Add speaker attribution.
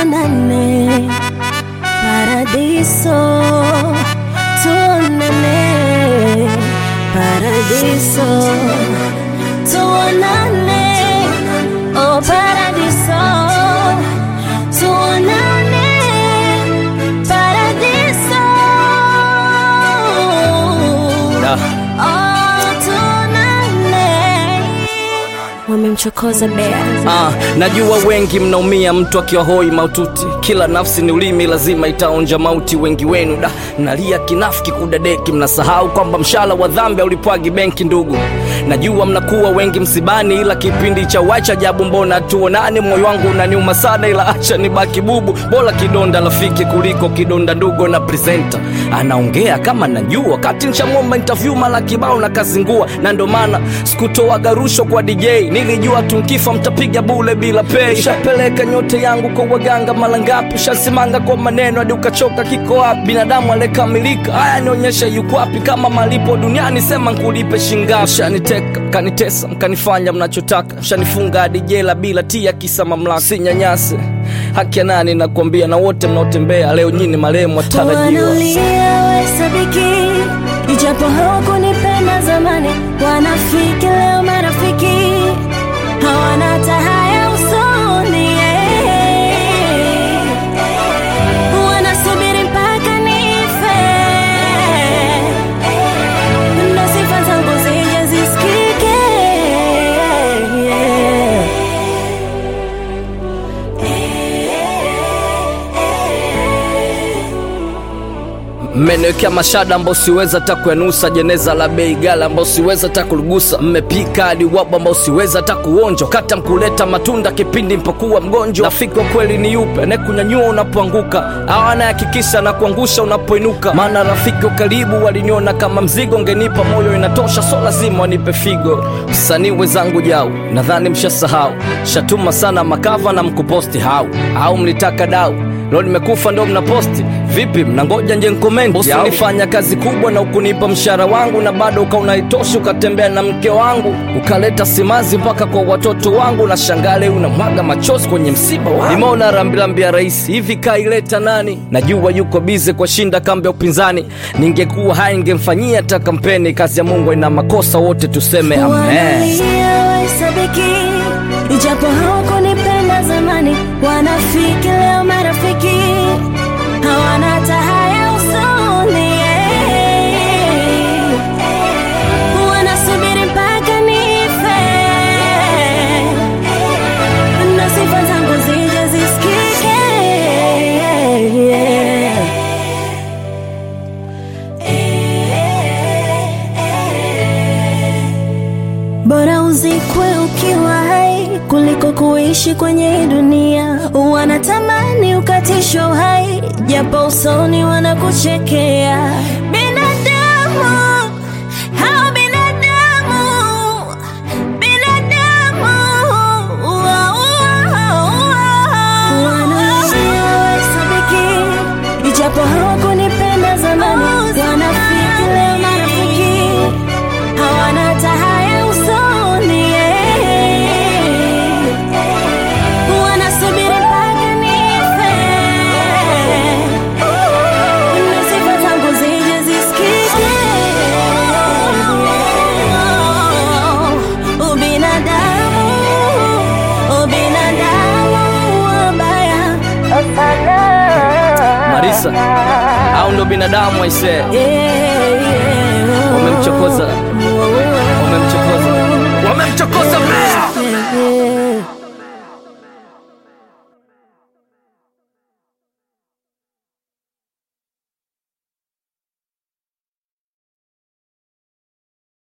Speaker 1: tuonane paradiso, tuonane paradiso, tuonane oh paradiso, tuonane paradiso,
Speaker 2: Da.
Speaker 1: oh tuonane. Wamemchokoza bea
Speaker 2: Ah, najua wengi mnaumia mtu akiwa hoi maututi. Kila nafsi ni ulimi, lazima itaonja mauti. Wengi wenu da nalia kinafiki kudadeki, mnasahau kwamba mshala wa dhambi haulipwagi benki. Ndugu, najua mnakuwa wengi msibani, ila kipindi cha wacha jabu, mbona tuonane? Moyo wangu unaniuma sana, ila acha nibaki bubu. Bora kidonda rafiki kuliko kidonda ndugu. Na presenta anaongea kama najua, wakati nshamwomba interview mara kibao na kazingua, na ndo maana sikutoaga rushwa kwa DJ, nilijua tunkifa mtapiga bule bila pay. Shapeleka nyote yangu kwa waganga mara ngapi, shasimanga kwa maneno hadi ukachoka. Kiko wapi binadamu aliyekamilika? Haya nionyesha yuko wapi? Kama malipo duniani sema nkulipe shingapi? Shaniteka mkanitesa, mkanifanya mnachotaka, shanifunga hadi jela bila tia, kisa mamlaka. Sinyanyase haki ya nani? Nakwambia na wote mnaotembea leo nyini marehemu watarajiwa.
Speaker 1: Wanalia wahesabiki, ijapo hawakunipenda zamani. Wanafiki leo marafiki, hawana hata haya usoni. Wanasubiri mpaka nife, ndo sifa zangu zije zisikike.
Speaker 2: Mmeniwekea mashada ambao siweza hata kuyanusa, jeneza la bei gala ambao siweza hata kuligusa, mmepika hadi wabu ambao siweza hata kuonja, kata mkuleta matunda kipindi mpokuwa mgonjwa. Rafiki wa kweli ni yupe anayekunyanyua unapoanguka, au anayehakikisha na kuangusha unapoinuka? Maana rafiki wa karibu waliniona kama mzigo, ngenipa moyo inatosha, so lazima wanipe figo. Msanii wenzangu jau, nadhani mshasahau, shatuma sana makava na mkuposti hau au mlitaka dau Leo nimekufa ndo mnaposti vipi? Mnangoja nje nkomenti? Bosi ulifanya kazi kubwa na ukunipa mshahara wangu, na bado ukaona itoshi, ukatembea na mke wangu, ukaleta simanzi mpaka kwa watoto wangu, na shangale unamwaga machozi kwenye msiba wangu. Nimeona rambirambi ya rais hivi, kaileta nani? Najua yuko bize kwa shinda kambi ya upinzani, ningekuwa hai ningemfanyia hata kampeni. Kazi ya Mungu ina makosa, wote tuseme amen.
Speaker 1: Wanalia wahesabiki, ijapo hawakunipenda zamani. Wanafiki leo marafiki, hawana hata haya usoni. Wanasubiri mpaka nife, ndo sifa zangu zije zisikike. Bora uzikwe ukiwa hai kuliko kuishi kwenye hii dunia. Wanatamani ukatishwe uhai, japo usoni wanakuchekea. Binadamu hao binadamu, binadamu wanalia wahesabiki, ijapo hawakunipenda zamani. Wanafiki leo marafiki hawana hata haya usoni. Wanasubiri mpaka nife, na sifa zangu zije zisikike. Ubinadamu, ubinadamu wabaya sana.
Speaker 2: Marisa, au ndo binadamu aisee?
Speaker 1: Yeah, yeah.
Speaker 2: Umemchokoza.
Speaker 1: Oh, oh,